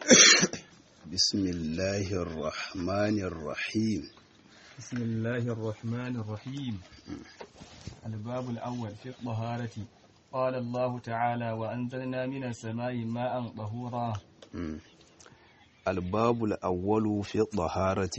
بسم الله الرحمن الرحيم بسم الله الرحمن الرحيم الباب الأول في الطهارة قال الله تعالى وأنزلنا من السماء ماء طهورا الباب الأول في الطهارة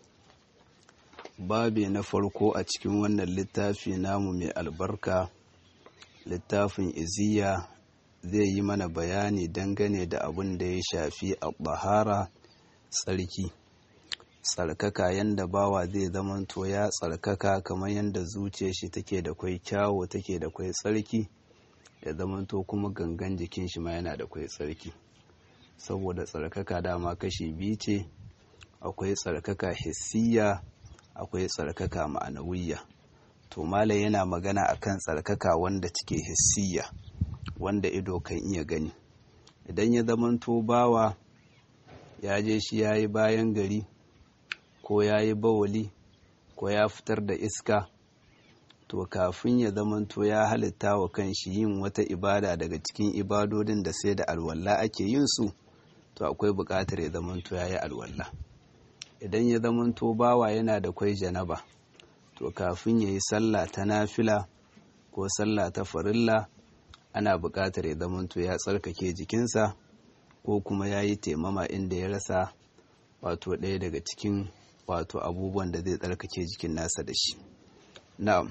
babi na farko a cikin wannan littafi namu mai albarka littafin iziya zai yi mana bayani dangane da abin da ya shafi a bahara tsarki tsarkaka yadda bawa zai zamanto ya tsarkaka kamar yadda zuciyar shi take da kwai kyawo take da kwai tsarki ya zamanto kuma gangan jikin shi ma yana da kwai tsarki saboda tsarkaka dama kashi biyu ce akwai tsarkaka hissiya akwai tsarkaka ma'anawiyya to malam yana magana akan tsarkaka wanda cike hissiya wanda ido kan iya gani idan ya zamanto bawa ya je shi ya yi bayan gari ko ya yi bawali ko ya fitar da iska to kafin ya zamanto ya halitta wa kanshi yin wata ibada daga cikin ibadodin da sai da alwala ake yin su to akwai buƙatar ya zamanto ya yi alwala idan ya zamanto bawa yana da kwai janaba to kafin ya yi sallah ta nafila ko sallah ta farilla ana buƙatar ya zamanto ya tsarkake jikinsa ko kuma ya yi taimama inda ya rasa wato ɗaya daga cikin wato abubuwan da zai tsarkake jikin nasa da shi na'am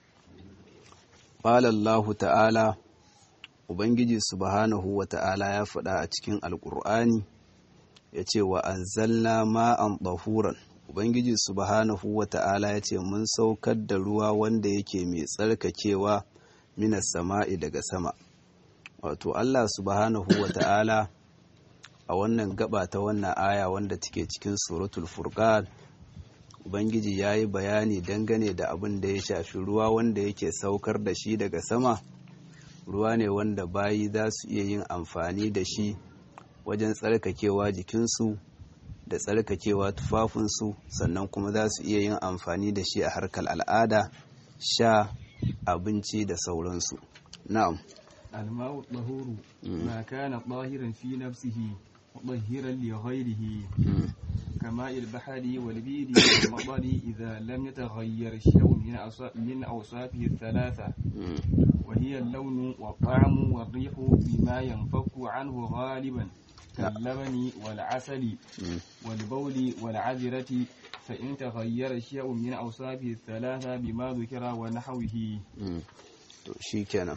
ƙalallahu ta'ala ubangiji subhanahu wa ta'ala ya faɗa a cikin alƙur'ani ya ce wa an zalla ma'an ɗahuran ubangiji subhanahu wa ta'ala ya ce mun saukar da ruwa wanda yake mai tsarkakewa minas sama'i daga sama wato allah subhanahu wa ta'ala a wannan gaba ta wannan aya wanda take cikin suratul furqan ubangiji ya yi bayani dangane da abin da ya shafi ruwa wanda yake saukar da shi daga sama ruwa ne wanda bayi za su iya yin amfani da shi wajen tsarkakewa jikinsu da tsarkakewa tufafinsu sannan kuma za su iya yin amfani da shi a harkar al'ada sha abinci da sauransu na'am الماء الطهور ما كان طاهرا في نفسه مطهرا لغيره كماء البحر والبير والمطر إذا لم يتغير شيء من من أوصافه الثلاثة وهي اللون والطعم والريح بما ينفك عنه غالبا كاللبن والعسل والبول والعذرة فإن تغير شيء من أوصافه الثلاثة بما ذكر ونحوه شيكنا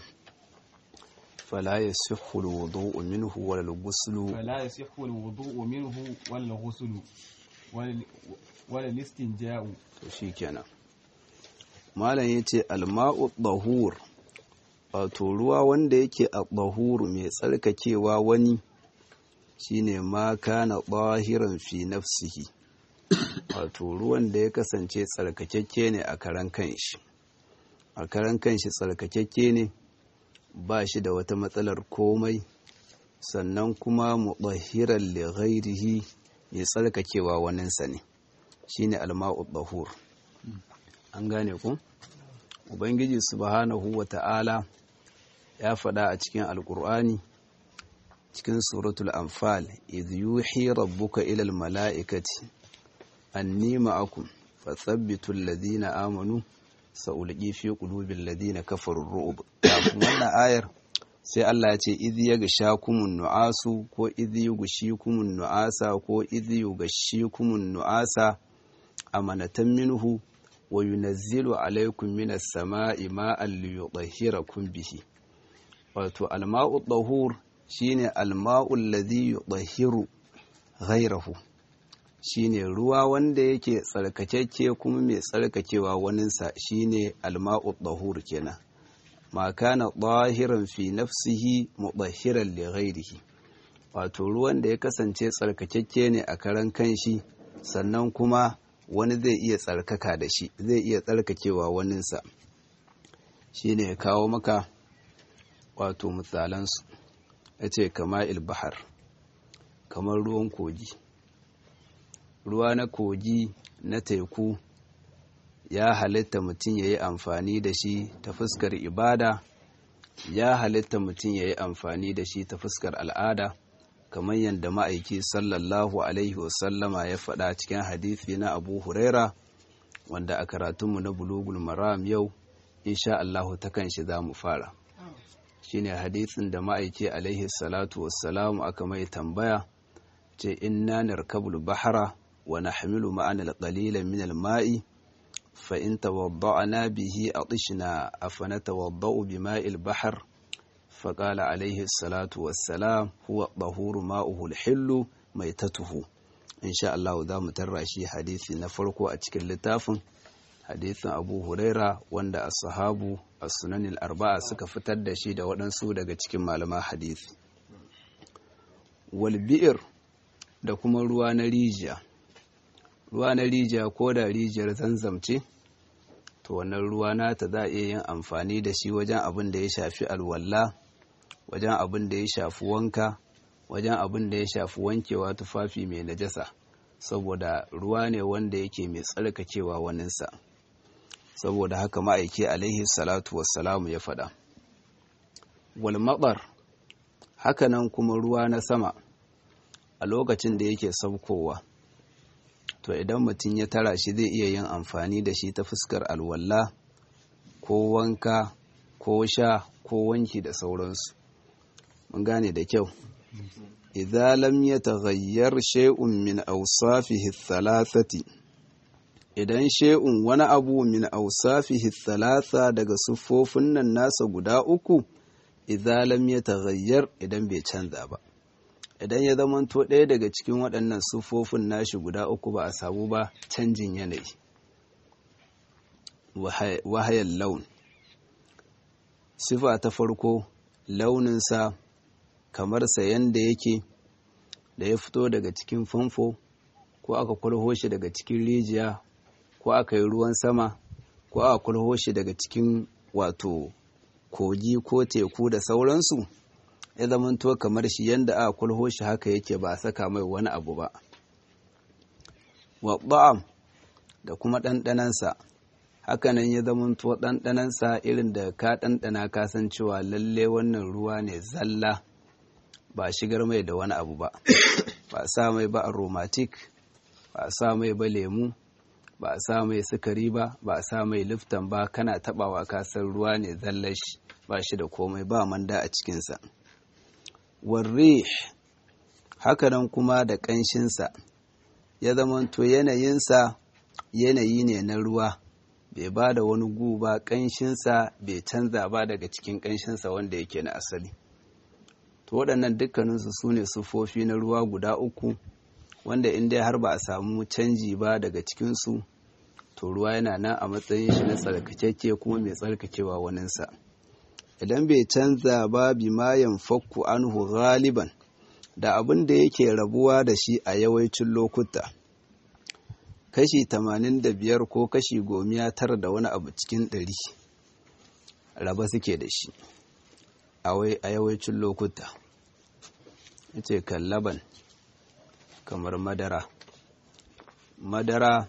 فلا يصح الوضوء منه ولا الغسل فلا يصح الوضوء منه ولا الغسل ولا ولا الاستنجاء shikenan malam yace alma'u dahur wato ruwa wanda yake a dahur mai tsarkakewa wani shine ma kana dahiran fi nafsihi wato ruwan da ya kasance tsarkakekke ne a karan kanshi a karan kanshi tsarkakekke ne ba shi da wata matsalar komai sannan kuma muɗahiran li ghairihi mai tsarkakewa waninsa ne shine alma'u dahur an gane ku ubangiji subhanahu wa ta'ala ya faɗa a cikin alkur'ani cikin suratul anfal idh yuhi rabbuka ila almala'ikati anni ma'akum fathabbitu alladhina amanu sa'ulqi fi qulubil ladina kafaru ru'ub wannan ayar sai Allah ya ce idh yaghshakumun nu'asu ko idh yughshikumun nu'asa ko idh yughshikumun nu'asa amanatan minhu wa yunazzilu alaykum minas sama'i ma'an liyudahhirakum bihi wato alma'u dahur shine alma'u alladhi yudahhiru ghayrahu shine ruwa wanda yake tsarkakekke kuma mai tsarkakewa waninsa shine alma'u dahur kenan ma kana dahiran fi nafsihi mudahhiran li ghayrihi wato ruwan da ya kasance tsarkakekke ne a karan kanshi sannan kuma wani zai iya tsarkaka da shi zai iya tsarkakewa waninsa shine ya kawo maka wato misalansu ya ce kama ilbahar kamar ruwan kogi ruwa na kogi na teku ya halitta mutum ya yi amfani da shi ta fuskar ibada ya halitta mutum ya yi amfani da shi ta fuskar al'ada kamar yadda ma'aiki sallallahu alaihi wasallama ya faɗa cikin hadithi na abu huraira wanda a karatunmu na bulugul maram yau insha Allahu ta kan shi za mu fara shine hadithin da ma'aiki alaihi salatu wassalamu aka mai tambaya ce inna narkabul bahara wa nahmilu ma'ana al-qalila min al-ma'i fa in tawadda'na bihi atishna afanatawadda'u bima'il bahr فقال عليه الصلاة والسلام هو الطهور ماؤه الحل ميتته إن شاء الله ذا مترشي حديث نفرق أتكل لتافن حديث أبو هريرة وند الصحاب السنن الأربعة suka fitar da shi da waɗansu daga cikin malama hadisi walbi'ir da kuma ruwa na rijiya ruwa na rijiya ko da rijiyar zanzamce to wannan ruwa nata za a iya yin amfani da shi wajen abin da ya shafi alwala wajen abin da ya shafi wanka wajen abin da ya shafi wankewa tufafi mai najasa saboda ruwa ne wanda yake mai tsarkakewa waninsa saboda haka ma'aiki alaihi salatu wassalamu ya faɗa walmaɓar hakanan kuma ruwa na sama a lokacin da yake saukowa to idan mutum ya tara shi zai iya yin amfani da shi ta fuskar alwala ko wanka ko sha ko wanki da sauransu mun gane da kyau idza lam yataghayyar shay'un min awsafihi thalathati idan shay'un wani abu min awsafihi thalatha daga siffofin nan nasa guda uku idza lam yataghayyar idan bai canza ba idan ya zamanto ɗaya daga cikin waɗannan siffofin nashi guda uku ba a samu ba canjin yanayi wahayan laun sifa ta farko launinsa kamar sayan da yake da ya fito daga cikin famfo ko aka kulho shi daga cikin rijiya ko aka yi ruwan sama ko aka kulho shi daga cikin wato kogi ko teku da sauransu ya zamanto kamar shi yadda aka kulho shi haka yake ba a saka mai wani abu ba wa da kuma ɗanɗanansa hakanan ya zamanto ɗanɗanansa irin da ka ɗanɗana kasancewa lalle wannan ruwa ne zalla ba shigar mai da wani abu ba ba a sa mai ba aromatic ba a sa mai ba lemu ba a sa mai sukari ba ba a sa mai liftan ba kana tabawa kasar ruwa ne zallar shi ba shi da komai ba manda a cikinsa warre hakanan kuma da ƙanshinsa ya zamanto yanayinsa yanayi ne na ruwa bai ba da wani gu ba ƙanshinsa bai canza ba daga cikin ƙanshinsa wanda yake na asali to waɗannan dukkaninsu su ne sufofi na ruwa guda uku wanda in dai har ba a samu canji ba daga cikinsu to ruwa yana nan a matsayin shi na tsarkakeke kuma mai tsarkakewa waninsa idan bai canza ba bi mayan fakku anhu galiban da abin da yake rabuwa da shi a yawancin lokuta kashi 85 ko kashi gomiya tara da wani abu cikin ɗari raba suke da shi a yawancin lokuta ce kallaban kamar madara madara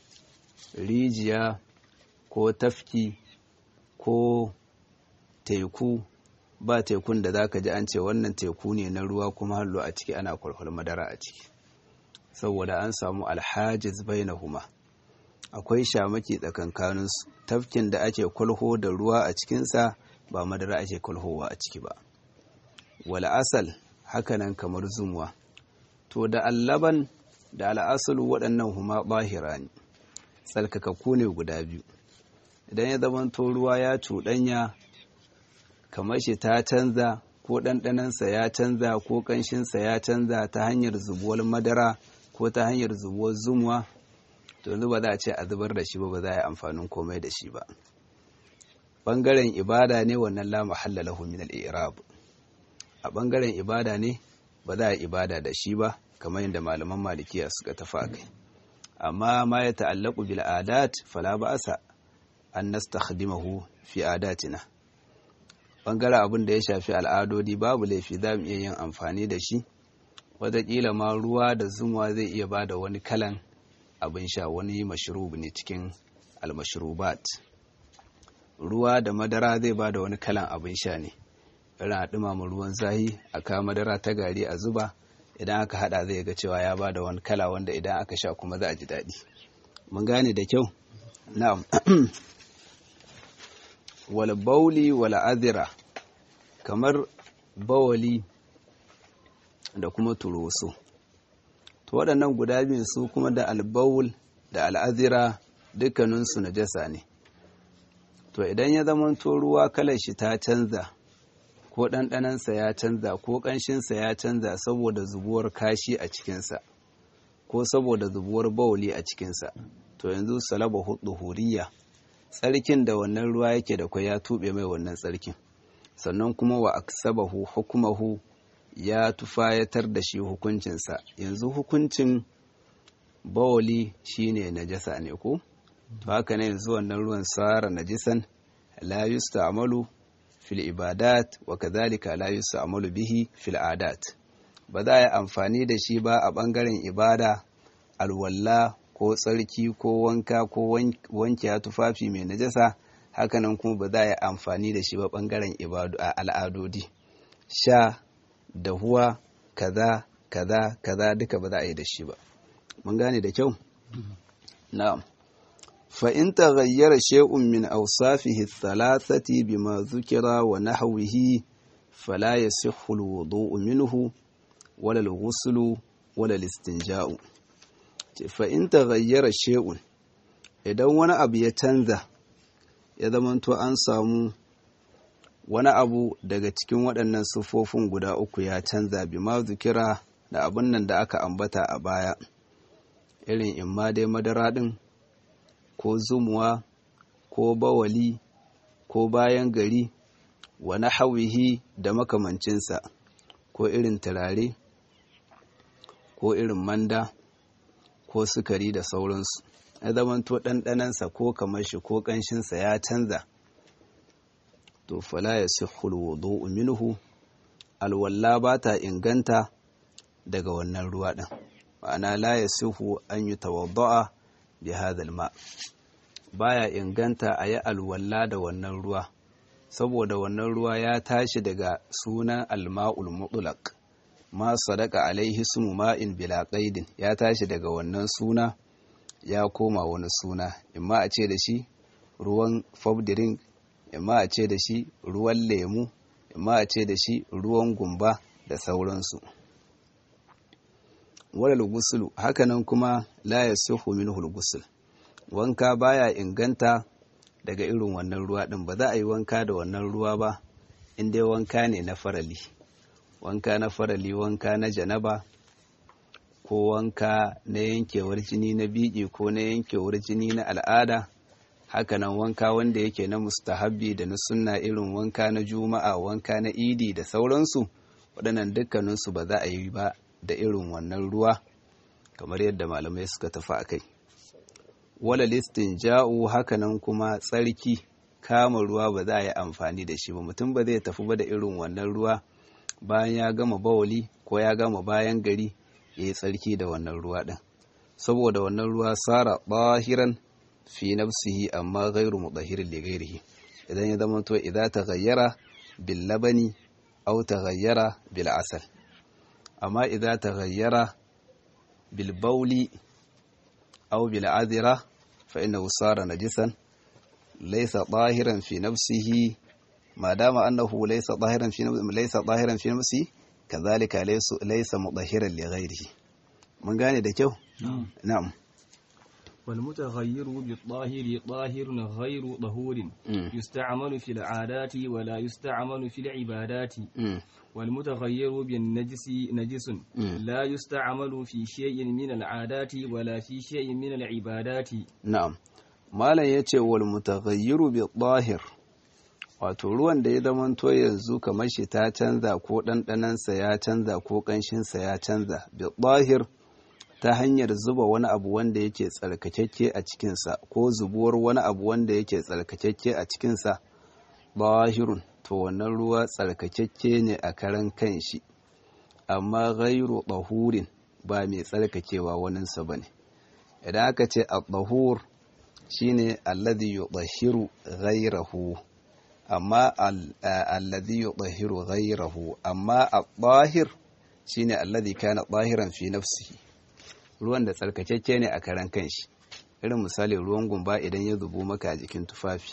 rijiya ko tafki ko teku ba tekun da zaka ji an ce wannan teku ne na ruwa kuma hallo a ciki ana kwalkwal madara a ciki saboda an samu alhajiz bainahuma akwai shamaki tsakankaninsu tafkin da ake kwalho da ruwa a cikinsa ba madara ake kwalhowa a ciki ba wala asal hakanan kamar zumuwa to da allaban da al'asalu waɗannan huma bahira ne tsarkakakku ne guda biyu idan ya zamanto ruwa ya cuɗanya kamar shi ta canza ko ɗanɗanansa ya canza ko ƙanshinsa ya canza ta hanyar zubuwar madara ko ta hanyar zubuwar zumuwa to yanzu ba za a ce a zubar da shi ba ba za a yi amfanin komai da shi ba ɓangaren ibada ne wannan la mahalla lahu min al-i'rab a ɓangaren ibada ne ba za a yi ibada da shi ba kamar yadda malaman malikiya suka tafa kai amma ma ya ta'allaku bil adat fala ba'sa an nastakhdimahu fi adatina bangaren abin da ya shafi al'adodi babu laifi za mu iya yin amfani da shi wataƙila ma ruwa da zumuwa zai iya ba da wani kalan abin sha wani mashrub ne cikin almashrubat ruwa da madara zai ba da wani kalan abin sha ne irin a ɗumama ruwan zahi a kawo madara ta gari a zuba idan aka hada zai ga cewa ya bada wani kala wanda idan aka sha kuma za a ji daɗi mun gane da kyau na'am wal bauli wal azira kamar bawali da kuma turoso to waɗannan guda biyun su kuma da albaul da al'azira dukkaninsu najasa ne to idan ya zama to ruwa kalar shi ta canza ko ɗanɗanansa ya canza ko ƙanshinsa ya canza saboda zubuwar kashi a cikinsa ko saboda zubuwar bawuli a cikinsa to yanzu salaba hudu huriya tsarkin da wannan ruwa yake da kwai ya tuɓe mai wannan tsarkin sannan kuma wa aksabahu hukumahu ya tufayatar da shi hukuncinsa yanzu hukuncin bawali shine najasa ne ko to haka ne yanzu wannan ruwan sara najisan la yusta'malu fil ibadat wa kadhalika la yusta'malu bihi fil adat ba za a yi amfani da shi ba a bangaren ibada alwalla ko tsarki ko wanka ko wanke tufafi mai najasa hakanan kuma ba za a yi amfani da shi ba bangaren ibadu a al'adodi sha dahuwa kaza kaza kaza duka ba za a yi da shi ba mun gane da kyau na'am fa in taghayyara shay'un min awsafihi thalathati bima dhukira wa nahwihi fala yasihhu alwudu'u minhu wala alghuslu wala alistinja'u fa in taghayyara shay'un idan wani abu ya canza ya zamanto an samu wani abu daga cikin waɗannan siffofin guda uku ya canza bi ma zukira da abin nan da aka ambata a baya irin imma dai madara ɗin ko zumuwa ko bawali ko bayan gari wani hawihi da makamancinsa ko irin turare ko irin manda ko sukari da sauransu ya zamanto ɗanɗanansa ko kamar shi ko ƙanshinsa ya canza to fala ya sihul wudu'u minhu alwalla ba ta inganta daga wannan ruwa ɗin ma'ana la ya sihu an yi tawadda'a bi hadal ma baya inganta a yi alwalla da wannan ruwa saboda wannan ruwa ya tashi daga sunan alma'ul mutlaq ma sadaka alaihi sumu ma'in bila qaidin ya tashi daga wannan suna ya koma wani suna imma a ce da shi ruwan drink imma a ce da shi ruwan lemu imma a ce da shi ruwan gumba da sauransu wadal gusulu hakanan kuma la yasihu minhu gusul wanka baya inganta daga irin wannan ruwa din ba za a yi wanka da wannan ruwa ba in dai wanka ne na farali wanka na farali wanka na janaba ko wanka na yankewar jini na biki ko na yankewar jini na al'ada hakanan wanka wanda yake na mustahabbi da na sunna irin wanka na juma'a wanka na idi da sauransu waɗannan dukkaninsu ba za a yi ba da irin wannan ruwa kamar yadda malamai suka tafi a kai wala listin ja'u hakanan kuma tsarki kama ruwa ba za a yi amfani da shi ba mutum ba zai tafi ba da irin wannan ruwa bayan ya gama bawali ko ya gama bayan gari ya yi tsarki da wannan ruwa ɗin saboda wannan ruwa sara ɓahiran fi nafsihi amma gairu mutahirin li gairihi idan ya zama to idan ta gayyara bil labani aw ta gayyara bil asal amma idan ta gayyara bil bauli aw bil adira fa innahu sara najisan laysa tahiran fi nafsihi ma dama annahu laysa tahiran fi laysa tahiran fi nafsihi kazalika laysa mutahiran li ghairihi mun gane da kyau na'am والمتغير بالطاهر طاهر غير طهور يستعمل في العادات ولا يستعمل في العبادات والمتغير بالنجس نجس لا يستعمل في شيء من العادات ولا في شيء من العبادات نعم malam yace wal mutaghayyiru bi tahir wato ruwan da ya zamanto yanzu kamar shi ta canza ko ɗanɗanansa ya canza ko ƙanshinsa ya canza bi tahir ta hanyar zuba wani abu wanda yake tsarkakakke a cikinsa ko zubuwar wani abu wanda yake tsarkakakke a cikinsa bahirun to wannan ruwa tsarkakakke ne a karan kanshi amma gairu ɗahurin ba mai tsarkakewa waninsa ba ne idan aka ce a ɗahur shine alladhi yudahhiru ghairahu amma alladhi yudahhiru ghairahu amma a ɗahir shine alladhi kana zahiran fi nafsihi ruwan da tsarkakeke ne a karan kanshi irin misali ruwan gumba idan ya zubo maka a jikin tufafi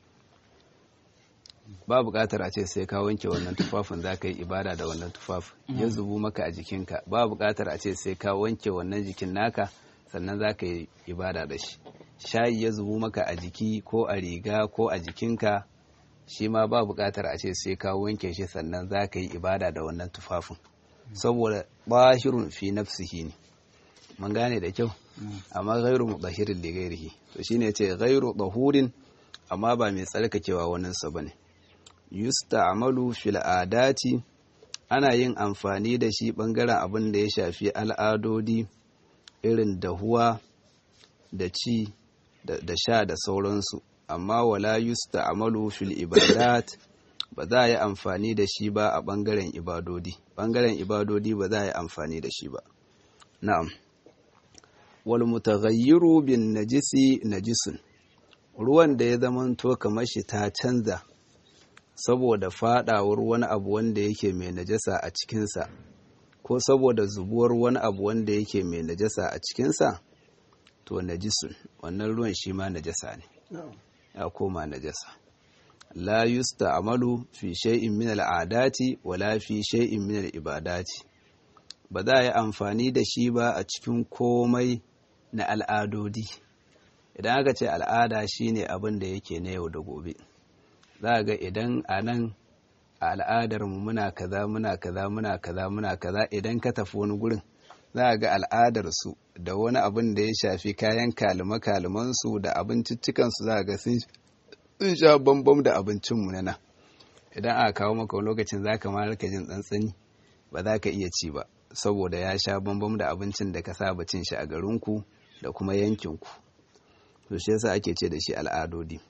ba buƙatar a ce sai ka wanke wannan tufafin za ka yi ibada da wannan tufafin ya zubo maka a jikinka ba buƙatar a ce sai ka wanke wannan jikin naka sannan za ka yi ibada da shi shayi ya zubo maka a jiki ko a riga ko a jikinka shi ma ba buƙatar a ce sai ka wanke shi sannan za ka yi ibada da wannan tufafin saboda ɓashirun fi nafsihi ne mun gane da kyau amma gairu mudahirin li gairihi to shine ce gairu dahurin amma ba mai tsarkakewa wannan sa bane yusta'malu fil adati ana yin amfani da shi bangaren abin da ya shafi al'adodi irin dahuwa da ci da sha da sauransu amma wala yusta'malu fil ibadat ba za a yi amfani da shi ba a bangaren ibadodi bangaren ibadodi ba za a yi amfani da shi ba na'am wal mutaghayyiru bin najisi najisun ruwan da ya zamanto kamar shi ta canza saboda fadawar wani abu wanda yake mai najasa a cikinsa ko saboda zubuwar wani abu wanda yake mai najasa a cikinsa to najisun wannan ruwan shi ma najasa ne ya koma najasa la yusta'malu fi shay'in min al'adati wala fi shay'in min al'ibadati ba za a yi amfani da shi ba a cikin komai na al'adodi idan aka ce al'ada shine abin da yake na yau da gobe za ga idan a nan a al'adar mu muna kaza muna kaza muna kaza muna kaza idan ka tafi wani gurin za ga al'adar su da wani abin da ya shafi kayan kalima kaliman su da abinciccikan su za ga sun sha bambam da abincin mu na nan idan aka kawo maka wani lokacin zaka ma rika jin tsantsani ba za ka iya ci ba saboda ya sha bambam da abincin da ka saba cin shi a garinku da kuma yankinku to shi yasa ake ce da shi al'adodi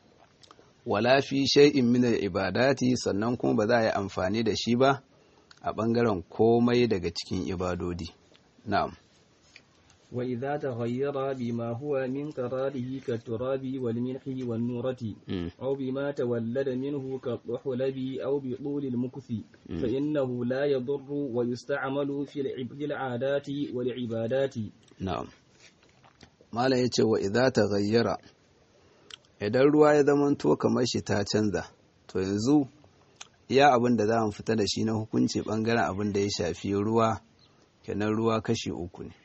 wala fi shay'in min ibadati sannan kuma ba za a yi amfani da shi ba a bangaren komai daga cikin ibadodi na'am wa idza taghayyara bima huwa min qararihi ka turabi wal milhi wan nurati aw bima tawallada minhu ka dhuhlabi aw bi tul al mukthi fa innahu la yadurru wa yusta'malu fi al adati wal ibadati na'am malam yace wa idza taghayyara idan ruwa ya zamanto kamar shi ta canza to yanzu iya abin da za mu fita da shi na hukunci bangaren abin da ya shafi ruwa kenan ruwa kashi uku ne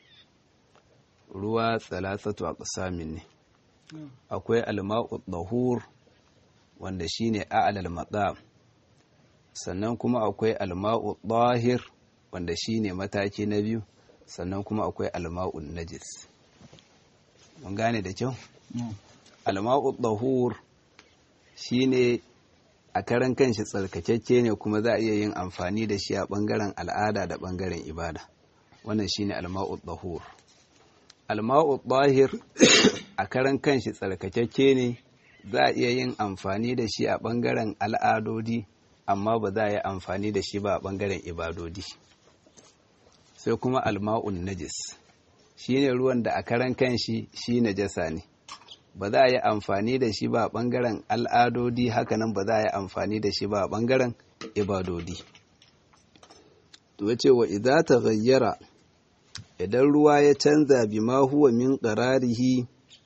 ruwa tsalasatu a ƙasamin ne akwai alma'u dahur wanda shine a'lal matsam sannan kuma akwai alma'u dahir wanda shine mataki na biyu sannan kuma akwai alma'u najis mun gane da kyau alma'u dahur shine a karan kanshi tsarkakakke ne kuma za a iya yin amfani da shi a bangaren al'ada da bangaren ibada wannan shine alma'u dahur alma'u dahir a karan kanshi tsarkakakke ne za a iya yin amfani da shi a bangaren al'adodi amma ba za a yi amfani da shi ba a bangaren ibadodi sai kuma alma'un najis shine ruwan da a karan kanshi shi najasa ne ba za a yi amfani da shi ba a ɓangaren al'adodi hakanan ba za a yi amfani da shi ba a ɓangaren ibadodi to ce wa idza ta gayyara idan ruwa ya canza bi ma huwa min qararihi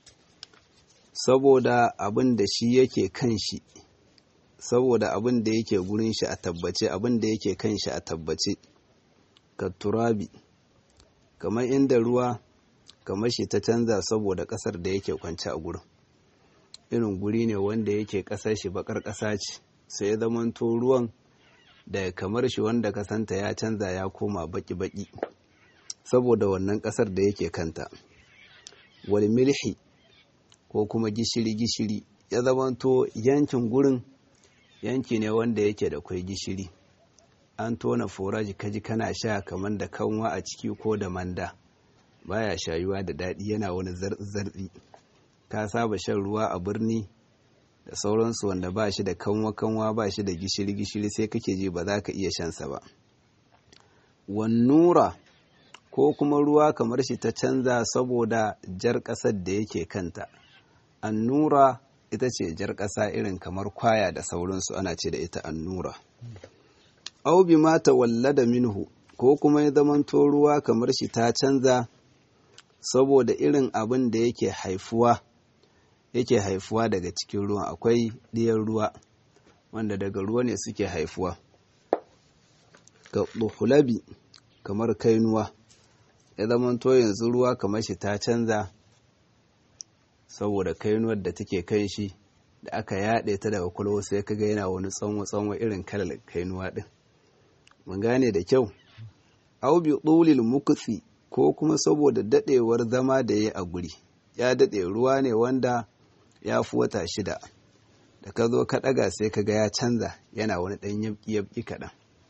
saboda abin da shi yake kan shi saboda abin da yake gurin shi a tabbace abin da yake kan shi a tabbace ka turabi kamar inda ruwa kamar shi ta canza saboda kasar da yake kwance a gurin irin guri ne wanda yake kasar shi bakar kasa ce sai ya zamanto ruwan da kamar shi wanda kasanta ya canza ya koma baki-baki saboda wannan kasar da yake kanta wal milhi ko kuma gishiri-gishiri ya zamanto yankin gurin yanki ne wanda yake da kwai gishiri an tona foraji kaji kana sha kamar da kanwa a ciki ko da manda baya shayuwa da daɗi yana wani zartsi ka saba shan ruwa a birni da sauransu wanda ba shi da kanwa-kanwa ba shi da gishiri-gishiri sai kake ji ba za ka iya shansa ba wannura ko kuma ruwa kamar shi ta canza saboda jar ƙasar da yake kanta annura ita ce jar ƙasa irin kamar kwaya da sauransu ana ce da ita annura au bi ma tawallada minhu ko kuma ya zamanto ruwa kamar shi ta canza saboda irin abin da yake haifuwa yake haifuwa daga cikin ruwan akwai ɗiyan ruwa wanda daga ruwa ne suke haifuwa ga ɗuhulabi kamar kainuwa ya zamanto yanzu ruwa kamar shi ta canza saboda kainuwar da take kan shi da aka yaɗe ta daga kwalwa sai kaga yana wani tsanwa-tsanwa irin kalar kainuwa ɗin mun gane da kyau au bi ɗulil mukutsi ko kuma saboda daɗewar zama da ya a guri ya daɗe ruwa ne wanda ya fi wata shida da ka zo ka ɗaga sai ka ga ya canza yana wani ɗan yabki kaɗan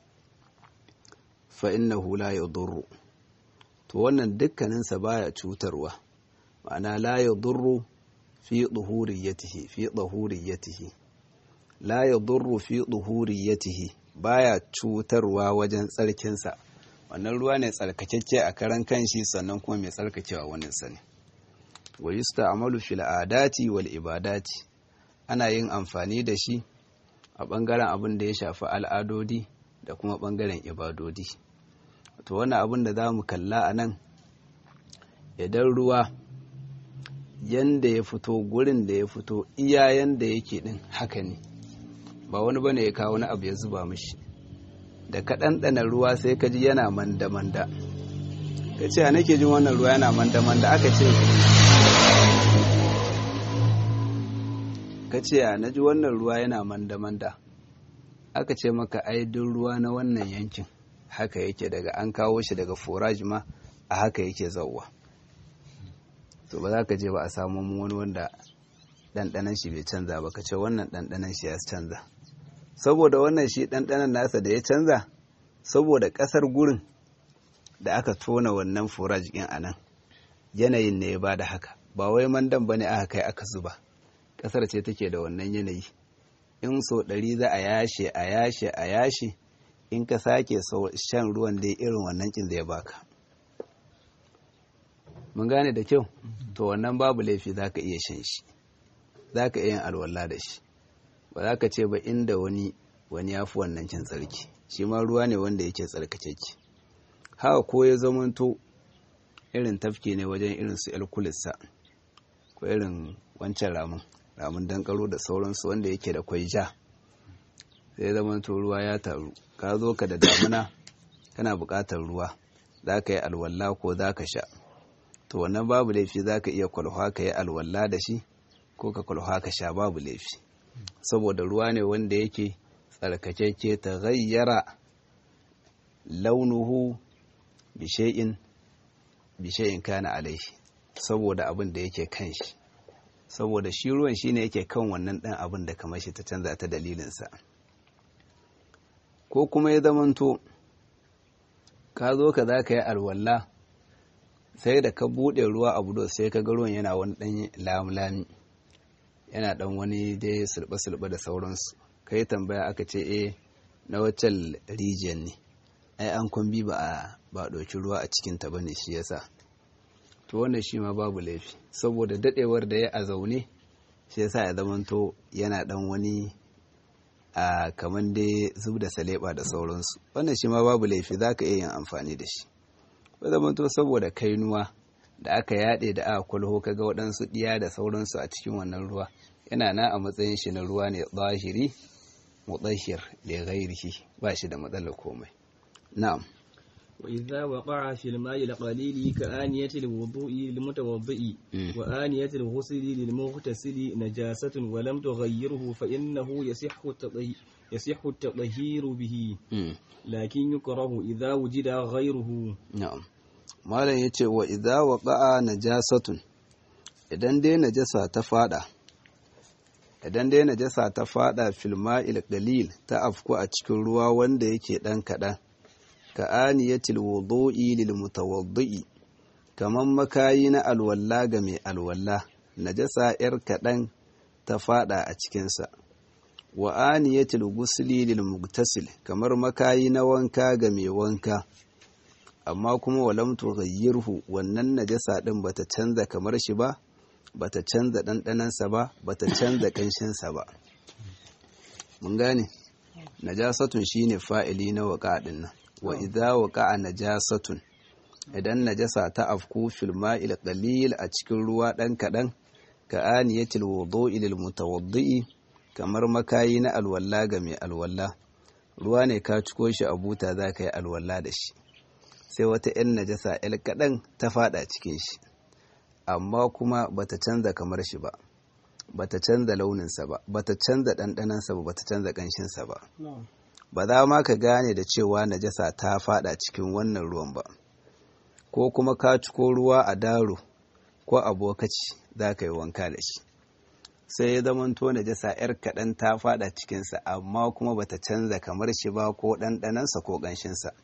fa inna hula ya durru to wannan dukkaninsa baya cutarwa ma'ana la ya durru fi ɗuhuriyatihi fi ɗuhuriyatihi la ya durru fi ɗuhuriyatihi baya cutarwa wajen tsarkinsa wannan ruwa ne tsarkakeke a karan kanshi sannan kuma mai tsarkakewa wani sani wa yusta'malu fil adati wal ibadati ana yin amfani da shi a bangaren abin da ya shafi al'adodi da kuma bangaren ibadodi to wannan abin da za mu kalla a nan idan ruwa yanda ya fito gurin da ya fito iya yanda yake din haka ne ba wani bane ya kawo wani abu ya zuba mishi da ka ɗanɗana ruwa sai ka ji yana manda-manda ka ce a nake jin wannan ruwa yana manda-manda aka ce ka ce a na ji wannan ruwa yana manda-manda aka ce maka aidin ruwa na wannan yankin haka yake daga an kawo shi daga forage ma a haka yake zauwa to ba za ka je ba a samu wani wanda ɗanɗanan shi bai canza ba ka ce wannan ɗanɗanan shi ya canza saboda wannan shi ɗanɗanan nasa da ya canza saboda ƙasar gurin da aka tona wannan forage ɗin a nan yanayin ne ya ba da haka ba wai mandan ba ne aka kai aka zuba ƙasar ce take da wannan yanayi in so ɗari za a yashe a yashe a yashe in ka sake shan ruwan da irin wannan kin zai baka mun gane da kyau to wannan babu laifi za ka iya shan shi za ka iya yin alwala da shi ba za ka ce ba inda wani wani ya fi wannan cin tsarki shi ma ruwa ne wanda yake tsarkakeke haka ko ya zamanto irin tafki ne wajen irin su alkulissa ko irin wancan ramin ramin dankaro da sauransu wanda yake da kwai ja sai zamanto ruwa ya taru ka zo ka da damuna kana buƙatar ruwa za ka yi alwala ko za ka sha to wannan babu laifi za ka iya kwalhwa ka yi alwala da shi ko ka kwalhwa ka sha babu laifi saboda ruwa ne wanda yake tsarkakeke ta gayyara launuhu bishe'in bishe'in kana alaihi saboda abin da yake kan shi saboda shi ruwan shine yake kan wannan ɗan abin da kamar shi ta canza ta dalilinsa ko kuma ya zamanto ka zo ka za ka yi alwala sai da ka buɗe ruwa a budo sai ka ga ruwan yana wani ɗan lamulami yana ɗan wani dai sulɓe-sulɓe da sauransu ka yi tambaya aka ce eh na waccan rijiyar ne ai an kwambi ba a ba ɗauki ruwa a cikinta ba ne shi yasa to wannan shi ma babu laifi saboda daɗewar da ya a zaune shi yasa ya zamanto yana ɗan wani a kamar dai zub da saleba da sauransu wannan shi ma babu laifi za ka iya yin amfani da shi ko zamanto saboda kainuwa da aka yaɗe da aka kwalho kaga waɗansu ɗiya da sauransu a cikin wannan ruwa yana na a matsayin shi na ruwa ne zahiri mutahhir da ghairihi ba shi da matsalar komai na'am وإذا وقع في الماء القليل كآنية الوضوء للمتوضئ وآنية الغسل للمغتسل نجاسة ولم تغيره فإنه يصح يصح التطهير به لكن يكره إذا وجد غيره نعم malam ya ce wa idza waqa'a najasatun idan dai najasa ta fada idan dai najasa ta fada fil ma'il qalil ta afku a cikin ruwa wanda yake dan kadan ka aniyatil wudu'i lil mutawaddi kaman makayi na alwalla ga mai alwalla najasa yar kadan ta fada a cikin sa wa aniyatil ghusli lil mugtasil kamar makayi na wanka ga mai wanka amma kuma walam tughayyirhu wannan najasa din bata canza kamar shi ba bata canza ɗanɗanansa ba bata canza ƙanshinsa ba mun gane najasatun shine fa'ili na waqa din nan wa idza waqa'a najasatun idan najasa ta afku fil ma'il qalil a cikin ruwa dan kadan ka aniyatil wudu'i lil mutawaddi kamar makayi na alwalla ga mai alwalla ruwa ne ka ciko shi a buta zaka yi alwalla da shi sai wata 'yan najasa 'yar kaɗan ta fada cikin shi amma kuma bata canza kamar shi ba bata canza launinsa ba bata canza ɗanɗanansa ba bata canza ƙanshinsa ba ba za ma ka gane da cewa najasa ta fada cikin wannan ruwan ba ko kuma ka ciko ruwa a daro ko a bokaci za ka yi wanka da shi sai ya zamanto najasa 'yar kaɗan ta fada cikinsa amma kuma bata canza kamar shi ba ko ɗanɗanansa ko ƙanshinsa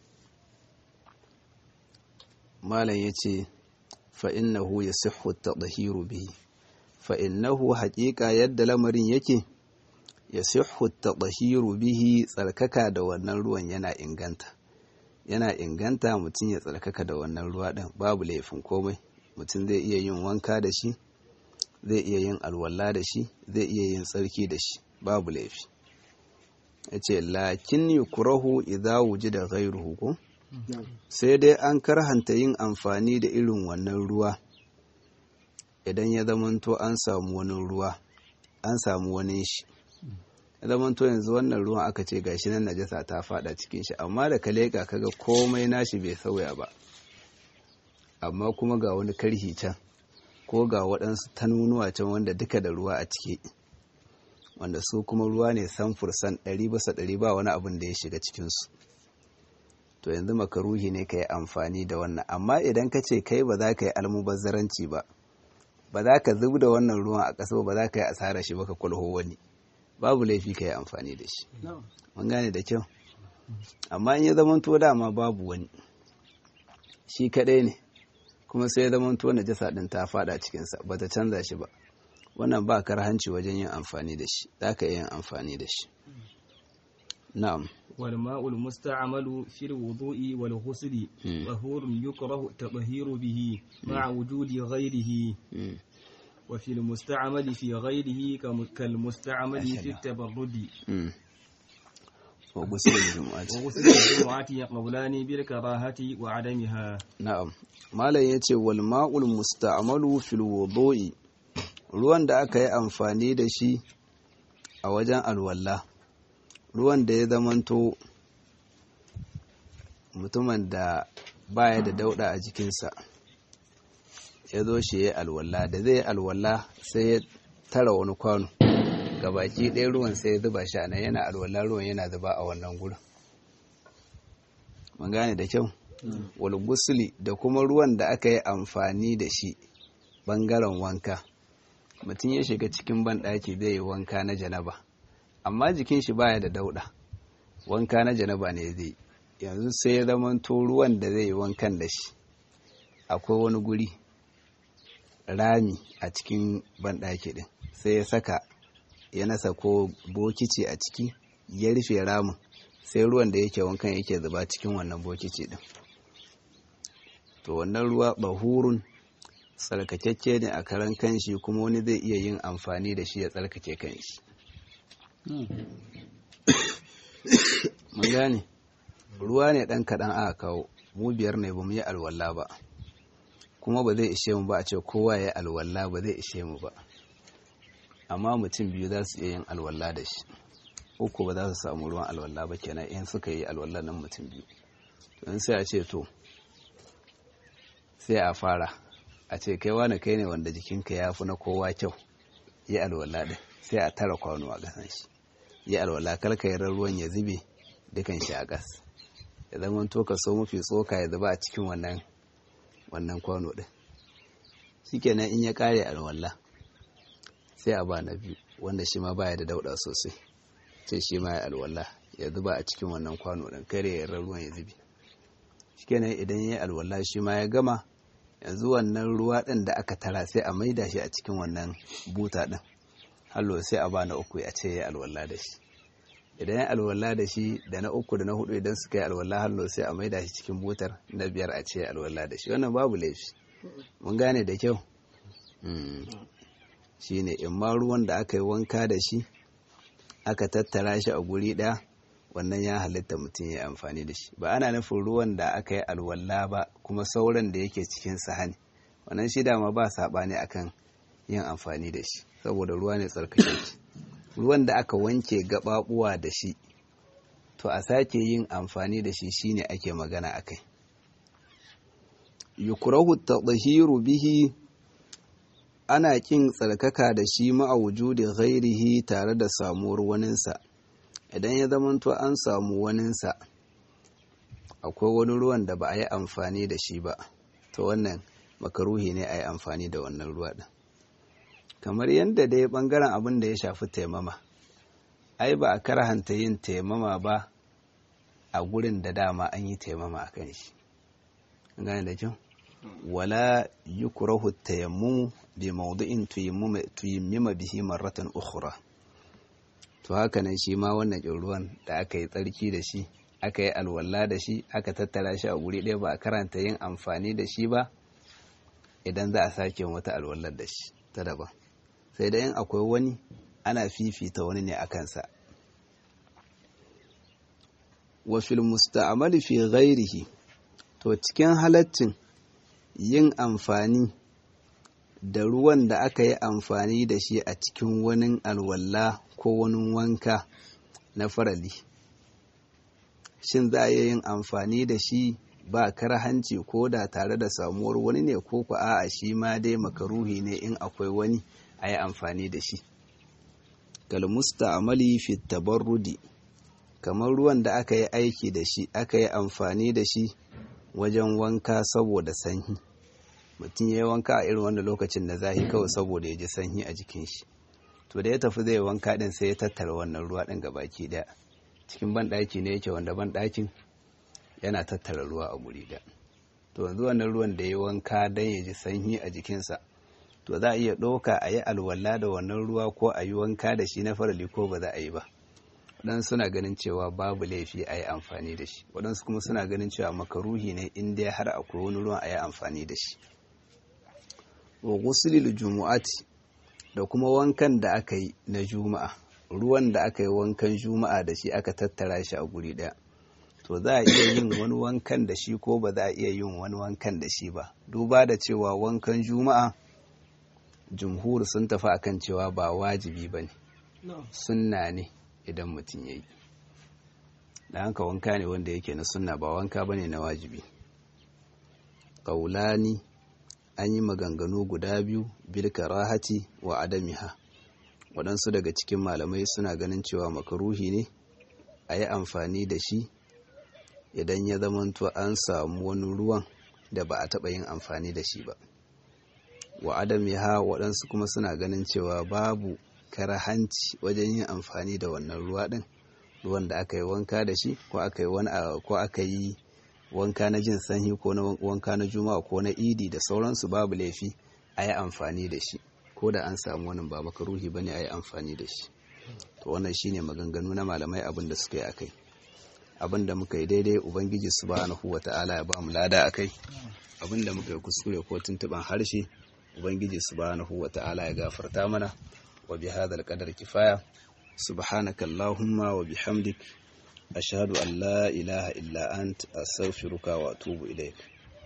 malam ya ce fa'innahu ya sihu ta ɗahiru bihi fa'innahu haƙiƙa yadda lamarin yake ya sihu ta ɗahiru bihi tsarkaka da wannan ruwan yana inganta yana inganta mutum ya tsarkaka da wannan ruwa ɗin babu laifin komai mutum zai iya yin wanka da shi zai iya yin alwala da shi zai iya yin tsarki da shi babu laifi ya ce lakin yi kurahu idza wuji da gairuhu ko sai dai an karhanta yin amfani da irin wannan ruwa idan ya zamanto an samu wani ruwa an samu wani shi ya zamanto yanzu wannan ruwan aka ce gashi nan najasa ta fada cikin shi amma da ka leƙa kaga komai nashi bai sauya ba amma kuma ga wani karhi can ko ga waɗansu tanunuwa can wanda duka da ruwa a ciki wanda su kuma ruwa ne samfursan ɗari bisa ɗari ba wani abin da ya shiga cikinsu to yanzu makaruhi ne ka yi amfani da wannan amma idan ka ce kai ba za ka yi almubazzaranci ba ba za ka zub da wannan ruwan a ƙasa ba za ka yi asara shi ba ka kwalho wani babu laifi ka yi amfani da shi mun gane da kyau amma in ya zama to dama babu wani shi kaɗai ne kuma sai ya zama to najasa ɗin ta faɗa cikinsa ba ta canza shi ba wannan ba hanci wajen yin amfani da shi za ka yin amfani da shi na'am والماء المستعمل في الوضوء والغسل طهور يكره التطهير به مع وجود غيره وفي المستعمل في غيره كالمستعمل في التبرد وغسل الجمعة وغسل الجمعة يقولان بالكراهة وعدمها na'am malam yace wal ma'ul musta'malu fil wudu'i ruwan da aka yi amfani da shi a wajen alwala ruwan da ya zamanto mutumin da baya da dauda a jikinsa ya zo shi ya alwala da zai alwala sai ya tara wani kwano gabaki ɗaya ruwan sai ya zuba shi a nan yana alwala ruwan yana zuba a wannan gurin mun gane da kyau wal gusuli da kuma ruwan da aka yi amfani da shi bangaren wanka mutum ya shiga cikin banɗaki zai yi wanka na janaba amma jikin shi baya da dauɗa wanka na janaba ne zai yanzu sai ya zamanto ruwan da zai yi wankan da shi akwai wani guri rami a cikin banɗaki ɗin sai ya saka ya nasa ko bokici a ciki ya rufe ramin sai ruwan da yake wankan yake zuba cikin wannan bokici ɗin to wannan ruwa bahurun tsarkakekke ne a karan kanshi kuma wani zai iya yin amfani da shi ya tsarkake kanshi mun gane ruwa ne ɗan kaɗan aka kawo mu biyar ne ba mu yi alwala ba kuma ba zai ishe mu ba a ce kowa ya yi alwala ba zai ishe mu ba amma mutum biyu za su iya yin alwala da shi uku ba za su samu ruwan alwala ba kenan in suka yi alwala nan mutum biyu in sai a ce to sai a fara a ce kai wani kai ne wanda jikinka ya fi na kowa kyau yi alwala ɗin sai a tara kwano a ƙasan shi yi alwala karka yi ruwan ya zube dukan shi a ƙas ya zama to ka so mafi tsoka ya zuba a cikin wannan wannan kwano ɗin shikenan in ya ƙare alwala sai a ba na biyu wanda shi ma baya da dauɗa sosai sai shi ma ya alwala ya zuba a cikin wannan kwano ɗin kare ya ruwan ya zube shikenan idan ya yi alwala shi ma ya gama yanzu wannan ruwa ɗin da aka tara sai a maida shi a cikin wannan buta ɗin hallo sai a ba na uku ya ce ya alwala da shi idan ya alwala da shi da na uku da na hudu idan suka yi alwala hallo sai a maida shi cikin butar na biyar a ce ya alwala da shi wannan babu laifi mun gane da kyau shi ne in ma ruwan da aka yi wanka da shi aka tattara shi a guri ɗaya wannan ya halitta mutum ya amfani da shi ba ana nufin ruwan da aka yi alwala ba kuma sauran da yake cikin sahani wannan shi dama ba saɓani akan yin amfani da shi saboda ruwa ne tsarkake ruwan da aka wanke gaɓaɓuwa da shi to a sake yin amfani da shi shine ake magana akai yukrahu tadhiru bihi ana kin tsarkaka da shi ma'a wujudi ghairihi tare da samuwar waninsa idan ya zamanto an samu waninsa akwai wani ruwan da ba a yi amfani da shi ba to wannan makaruhi ne a yi amfani da wannan ruwa ɗin kamar yadda dai ɓangaren abin da ya shafi taimama ai ba a karhanta yin taimama ba a gurin da dama an yi taimama a kan shi gane da kyau wala yukrahu tayammumu bi mawdu'in tuyammima bihi marratan ukhra to haka nan shi ma wannan ruwan da aka yi tsarki da shi aka yi alwala da shi aka tattara shi a guri ɗaya ba a karanta yin amfani da shi ba idan za a sake wata alwallar da shi ta daban sai da yin akwai wani ana fifita wani ne a kansa wa fil musta'amali fi ghairihi to cikin halaccin yin amfani da ruwan da aka yi amfani da shi a cikin wani alwala ko wani wanka na farali shin za a yi yin amfani da shi ba karhanci ko da tare da samuwar wani ne ko ku a'a shi ma dai makaruhi ne in akwai wani a yi amfani da shi kalmusta amali fi tabarrudi kamar ruwan da aka yi aiki da shi aka yi amfani da shi wajen wanka saboda sanyi mutum ya yi wanka a irin wanda lokacin da zahi kawai saboda ya ji sanyi a jikin shi to da ya tafi zai wanka din sai ya tattara wannan ruwa din baki daya cikin banɗaki ne yake wanda banɗakin yana tattara ruwa a guri da to yanzu wannan ruwan da ya wanka don ya ji sanyi a jikinsa to za a iya ɗauka a yi alwala da wannan ruwa ko a yi wanka da shi na farali ko ba za a yi ba waɗansu suna ganin cewa babu laifi a yi amfani da shi waɗansu kuma suna ganin cewa makaruhi ne in dai har akwai wani ruwan a yi amfani da shi wa gusulil jumu'ati da kuma wankan da aka yi na juma'a ruwan da aka yi wankan juma'a da shi aka tattara shi a guri ɗaya to za a iya yin wani wankan da shi ko ba za a iya yin wani wankan da shi ba duba da cewa wankan juma'a jumhur sun tafi akan cewa ba wajibi ba ne sunna ne idan mutum ya yi da hanka wanka ne wanda yake na sunna ba wanka ba ne na wajibi ƙaulani an yi maganganu guda biyu bil karahati wa adamiha waɗansu daga cikin malamai suna ganin cewa makaruhi ne a yi amfani da shi idan ya zamanto an samu wani ruwan da ba a taɓa yin amfani da shi ba wa adamiha waɗansu kuma suna ganin cewa babu karahanci wajen yin amfani da wannan ruwa ɗin ruwan da aka yi wanka da shi ko aka yi wani ko aka yi wanka na jin sanyi ko na wanka na juma'a ko na idi da sauransu babu laifi a yi amfani da shi ko da an samu wani ba makaruhi bane a yi amfani da shi to wannan shine maganganu na malamai abin da suka yi akai abin da muka yi daidai ubangiji subhanahu wata'ala ya ba mu lada akai abin da muka yi kuskure ko tuntuban harshe ubangiji subhanahu wata'ala ya gafarta mana wa bi hadal qadar kifaya subhanaka allahumma wa bihamdik ashhadu an la ilaha illa ant astaghfiruka wa atubu ilaik